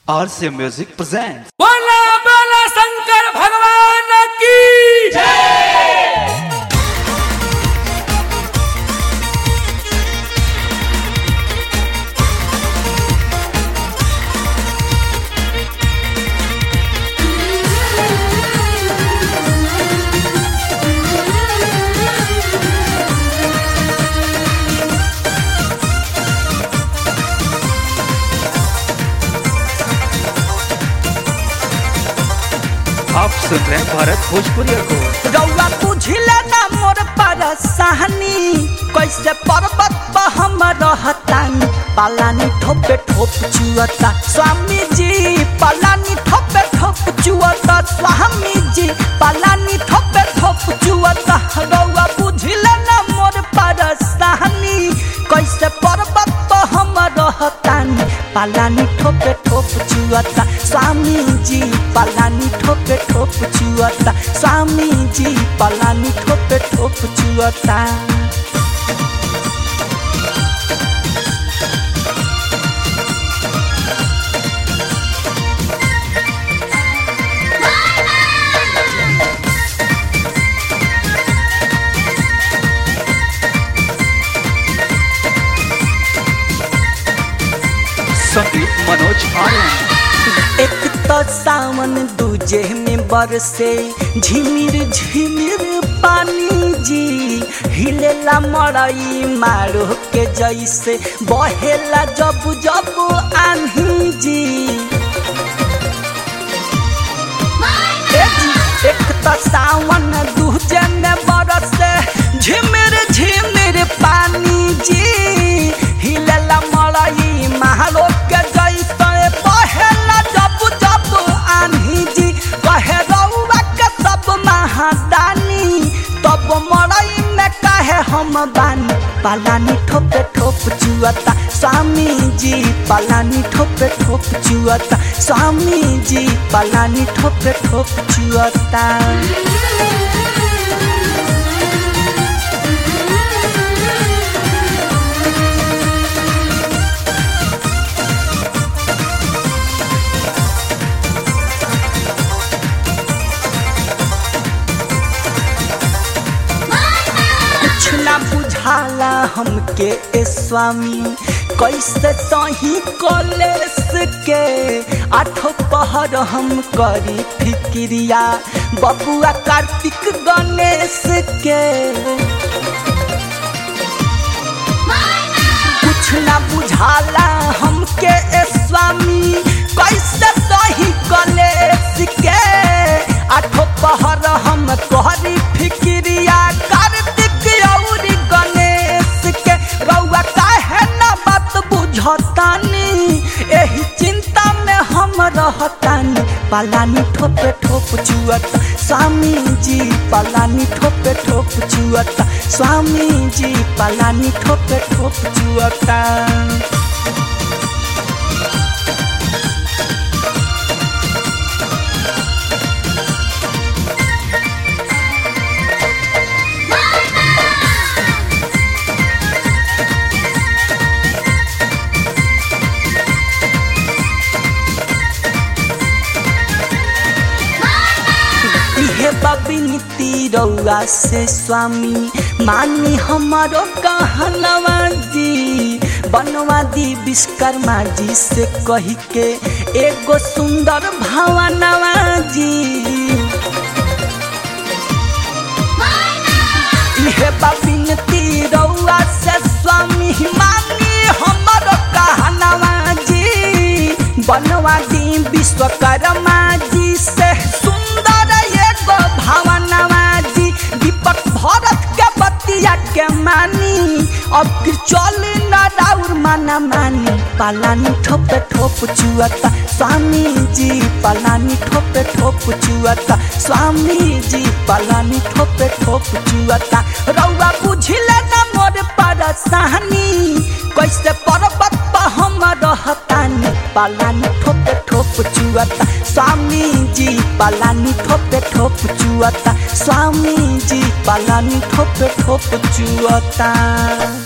RC Music presents. बोला बोला शंकर भगवान की आप सुन रहे हैं भारत भोजपुरी को रउआ बुझिले ना मोर परेशानी कैसे पर्वत पर हम रहतानी पालानी ठोपे ठोप चुअता स्वामी जी पालानी ठोपे ठोप चुअता स्वामी जी पालानी ठोपे ठोप चुअता रउआ बुझिले ना मोर परेशानी कैसे पर्वत पर हम रहतानी पालानी ठोपे ठोप चुअता स्वामी जी पालानी ठोपे ठोप चुअता स्वामी जी पालानी ठोपे ठोप चुअता संगीत मनोज आर्यन एक तो सावन दूजे में बरसे झिमिर झिमिर पानी जी हिलेला मड़ई मारो के जैसे बहेला जब जब आन्ही जी ए जी, एक तो सावन दूजे में बरसे झिमिर झिमिर पानी जी हिलेला मड़ई मारो के जैसे बहेला जब जब आन्ही जी कहे रउआ के सब महादानी तब मड़ई में कहे हम बानी पालानी ठोपे ठोप चुअता स्वामी जी पालानी ठोपे ठोप चुअता स्वामी जी पालानी ठोपे ठोप चुअता कुछ ना बुझाला हमके ए स्वामी कैसे सही कॉलेज के आठो पहर हम करी फिक्रिया बबुआ कार्तिक गणेश के कुछ ना बुझाला हमके ए स्वामी कैसे सही कॉलेज के आठो पहर हम करी फिक्रिया कार्तिक और गणेश के रउआ काहे ना बात बुझतानी एही चिंता में हम रहतानी पालानी ठोपे ठोप चुअता स्वामी जी पालानी ठोपे ठोप चुअता स्वामी जी पालानी ठोपे ठोप चुअता इहे बबिनती रउआ से स्वामी मानी हमारो कहनवा जी बनवा दी विश्वकर्मा जी से कही के एगो सुंदर भवनवा जी इहे बबिनती रउआ से स्वामी मानी हमारो कहनवा जी बनवा दी विश्वकर्मा जी से सुंदर एगो भवनवा जी दीपक भरत के बतिया के मानी अब फिर चल न राउर माना मानी पालानी ठोपे ठोप चुअता स्वामी जी पालानी ठोपे ठोप चुअता स्वामी जी पालानी ठोपे ठोप चुअता रउआ बुझिले न मोर परेशानी कैसे पर्वत पर हम रहतानी पालानी ठोपे ठोप चुअता स्वामी जी पालानी ठोपे ठोप चुअता स्वामी जी पालानी ठोपे ठोप चुअता